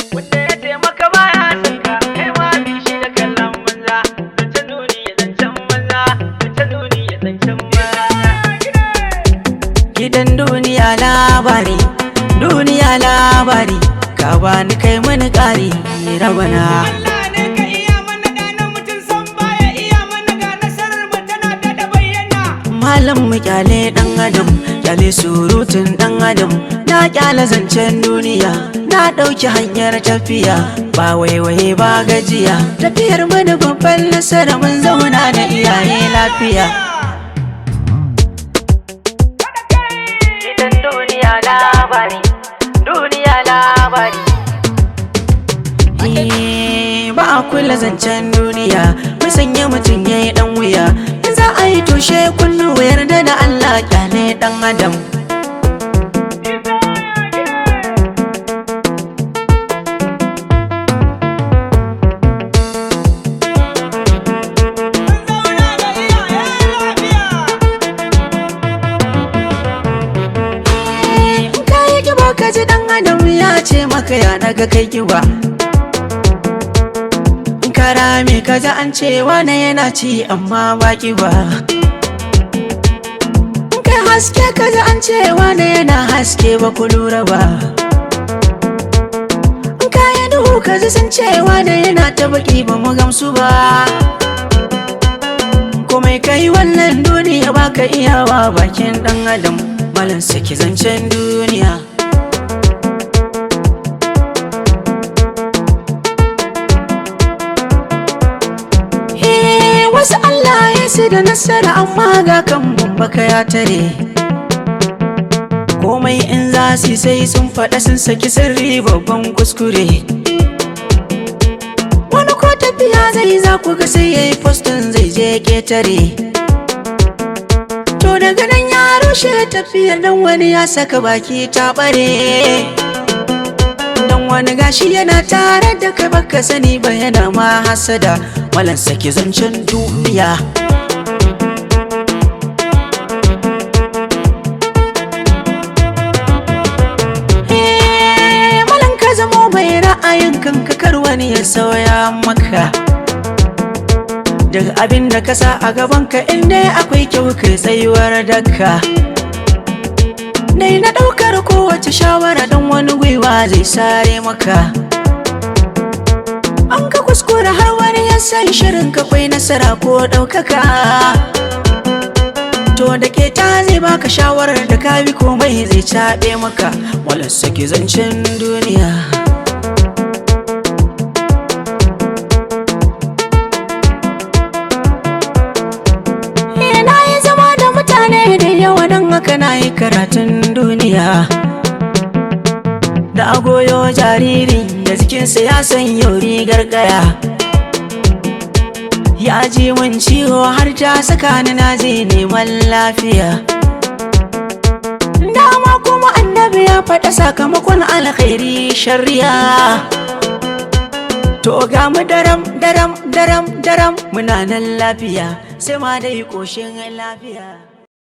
wanda ya taimaka baya sanka kai ma bi shi da kallon banza zancen nuni ya zancen banza zancen nuni ya zancen banza Gidan duniya labari, duniya labari, ka bani kai mani ƙari rabana. Allah ne ka iya mana gane mutum san baya iya mana ga nasarar mu tana ta da bayyana Malam mu kyale ɗan adam, kyale surutun ɗan adam, na kyale zancen duniya, na ɗauki hanyar tafiya, ba waiwaye ba gajiya, tafiyar mana babban nasara mun zauna da iyaye lafiya. Gidan duniya labari, duniya labari. Eh, ba a kula zancen duniya, mu sanya mutum ya yi ɗan wuya, in za a yi tushe kunnu yarda da Allah kyale ɗan adam. zauna da iyaye lafiya In ka yi kiba ka ji ɗan adam ya ce maka ya daga kai kiba. In ka rame ka ji an ce wane yana ci amma ba kiba. In kai haske ka ji an ce wane yana haske ba ku lura ba. In ka yi duhu ka ji sun ce wane yana ta baki ba mu gamsu ba. komai kai wannan duniya baka iyawa bakin dan adam malan saki zancen duniya Eh, wasu Allah ya su da nasara amma ga kan baka ya tare komai in za su yi sai sun faɗa sun saki sirri babban kuskure wani ko tafiya zai za ku ga sai ya yi postin zai je ketare to daga nan ya rushe tafiyar dan wani ya saka baki ta bare dan wani gashi yana tare da kai baka sani ba yana ma hasada malan saki zancen duniya Eh, malan ka zamo mai ra'ayin kanka kar wani ya sauya maka daga abin da ka sa a gabanka inda akwai kyau kai tsayuwar daka Dai na ɗaukar kowace shawara don wani gwiwa zai sare maka An ka kuskura har wani ya san shirin ka kwai nasara ko ɗaukaka To da ke ta zai baka shawarar da ka bi komai zai caɓe maka Walar sake zancen duniya Eh, na yi zama da mutane da yawa don haka na yi karatun duniya da agoyo jariri da jikinsa ya san yau rigar gaya ya ji min ciwo har ta saka ni na je neman lafiya dama kuma annabi ya faɗa sakamakon alkhairi shari'a To ga mu daram daram daram daram muna nan lafiya sai ma dai ƙoshin lafiya.